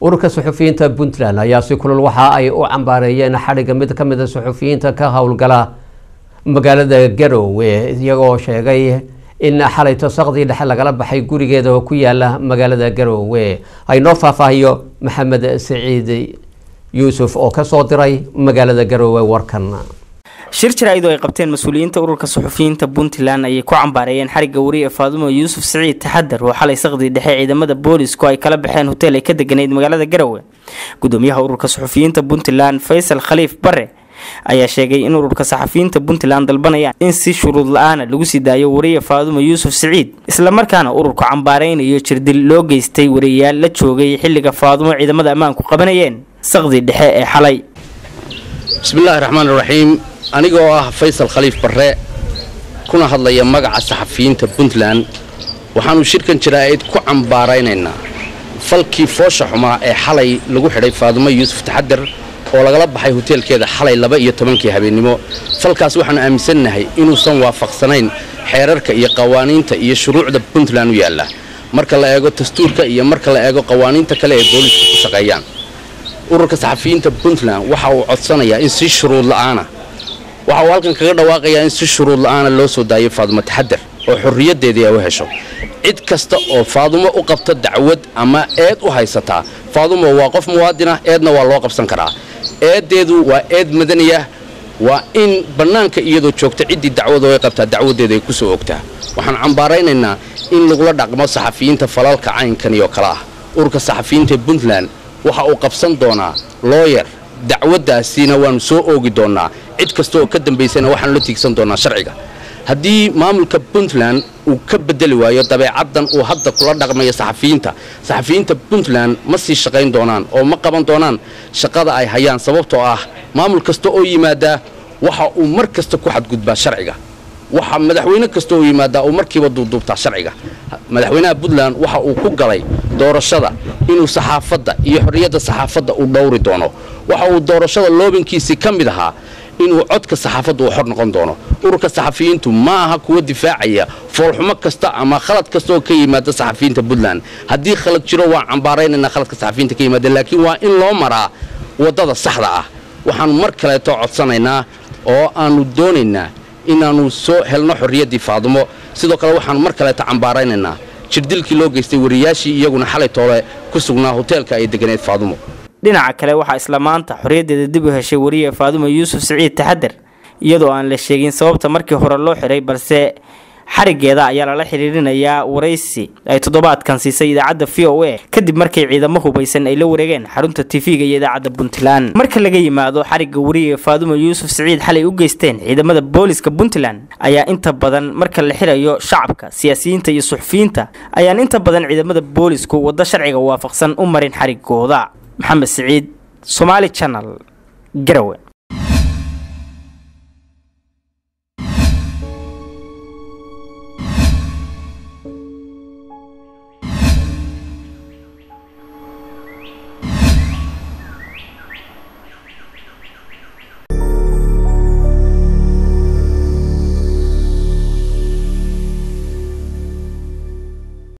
ururka suxufiyiinta puntland ayaa si kulul waxa ay u cambaareeyeen xadhigga mid ka mid a suxufiyiinta ka howlgala magaalada garowe iyagoo sheegay in xalay tosaqdii dhexe lagala baxay gurigeeda oo ku yaala magaalada garowe aynoo faahfaahiyo maxamed saciid yuusuf oo kasoo diray magaalada garowe warkan shir jaraa'id oo ay qabteen mas-uuliyiinta ururka suxufiyiinta puntland ayay ku cambaareeyeen xarigga wariye faadumo yuusuf siciid taxadar oo xalay saqdii dhexe ciidamada boolisku ay kala baxeen hoteel ay ka deganayd magaalada garowe gudoomiyaha ururka suxufiyiinta puntland faysal khaliif bare ayaa sheegay in ururka saxafiyiinta puntland dalbanayaan in si shuruud la-aana lagu sii daayo wariye faadumo yuusuf siciid islamarkaana ururku cambaareynayo jirdil loo geystay wariyayaal la joogay xilliga faadumo ciidamada ammaanku qabanayeen saqdii dhexe ee xalay bismillaahi raxmaan raxiim anigoo ah faysal khaliif barre kuna hadlaya magaca saxafiyiinta puntland waxaannu shirkan jaraa'id ku cambaaraynaynaa falkii foosha xumaa ee xalay lagu xidhay faadumo yuusuf taxadar oo lagala baxay hoteelkeeda xalay laba iyo tobankii habeennimo falkaas waxaannu aaminsannahay inuusan waafaqsanayn xeerarka iyo qawaaniinta iyo shuruucda puntland u yaalla marka la eego dastuurka iyo marka la eego qawaaniinta kale ee booliisku ku shaqeeyaan ururka saxafiyiinta puntland waxa uu codsanayaa in si shuruud la'aana waxa uu halkan kaga dhawaaqayaa in si shuruud la'aana loo soo daayo faadumo taxadar oo xorriyaddeedii ay u hesho cid kasta oo faadumo u qabta dacwad ama eed u haysataa faadumo waa qof muwaadinah eedna waa loo qabsan karaa eeddeedu waa eed madaniya waa in bannaanka iyadoo joogta ciddii dacwadu ay qabtaa dacwaddeeda ay ku soo ogtaa waxaan cambaaraynaynaa in lagula dhaqmo saxafiyiinta falalka caynkani oo kale ah ururka saxafiyiinta puntland waxa uu qabsan doonaa looyer dacwaddaasiina waannu soo oogi doonnaa cid kasta oo ka dambaysana waxaanu la tiigsan doonnaa sharciga haddii maamulka puntland uu ka beddeli waayo dabeecaddan uu hadda kula dhaqmaya saxafiyiinta saxafiyiinta puntland ma sii shaqayn doonaan oo ma qaban doonaan shaqada ay hayaan sababtoo ah maamul kasta oo yimaadaa waxa uu mar kasta ku xadgudbaa sharciga waxa madaxweyne kasta oo yimaadaa uu markiiba duubduubtaa sharciga madaxweynaha puntland waxa uu ku galay doorashada inuu saxaafadda iyo xorriyadda saxaafadda uu dhowri doono waxa uu doorashada loobinkiisii ka mid ahaa inuu codka saxaafadda uu xor noqon doono ururka saxafiyiintu ma aha kuwa difaacaya foolxumo kasta ama khalad kasta oo ka yimaada saxafiyiinta puntland haddii khalad jiro waan cambaaraynaynaa khaladka saxafiyiinta ka yimaada laakiin waa in loo maraa waddada saxda ah waxaannu mar kaleeto codsanaynaa oo aannu doonaynaa inaannu soo helno xorriyaddii faadumo sidoo kale waxaannu mar kaleeto cambaaraynaynaa jirdilkii loo geystay wariyaashii iyaguna xalay toole ku sugnaa hoteelka ay deganeed faadumo dhinaca kale waxaa isla maanta xorriyaddeeda dib u heshay wariye faadumo yuusuf siciid taxadar iyadoo aan la sheegin sababta markii hore loo xiray balse xarigeeda ayaa lala xiriirinayaa waraysi ay toddobaadkan siisay idaacadda v o a kadib markay ciidamo hubaysan ay la wareegeen xarunta tv-ga iyo idaacadda puntland marka laga yimaado xarigga wariye faadumo yuusuf siciid xalay u geysteen ciidamada booliska puntland ayaa inta badan marka la xirayo shacabka siyaasiyiinta iyo suxufiyiinta ayaan inta badan ciidamada boolisku waddo sharciga waafaqsan u marin xarigooda maxamed siciid somaali channel garawe